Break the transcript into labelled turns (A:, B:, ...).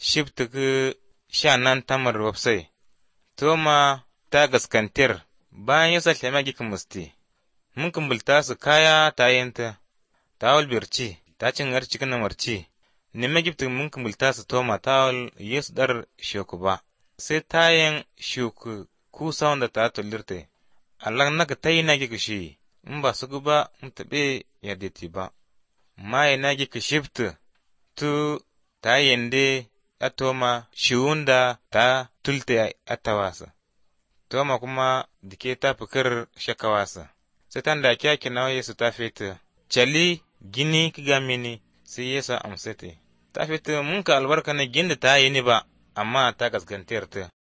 A: shifta ga sha nan tamar wapsai. Toma ta gaskantir bayan yasa tlema gi musti. Mun kumbulta su kaya ta yanta, ta walbirci, ta cin arci kana marci. Nima gifta mun kumbulta su toma ta wal yesu dar shoku ba. Sai tayan shoku kusa wanda ta tulirte. Allah naka tayi na gi shi. in ba su ba in taɓe yadda ba. Mai na gi ka shifta tu ta yende a toma shiwunda ta tulte a tawasa. Toma kuma dike ta fikir shakawasa. Sai tan da kya kina Yesu ta fita. Cali gini ki mini sai Yesu amsate. Ta fita mun ka albarka na ginda ta yi ni ba amma ta gaskantar ta.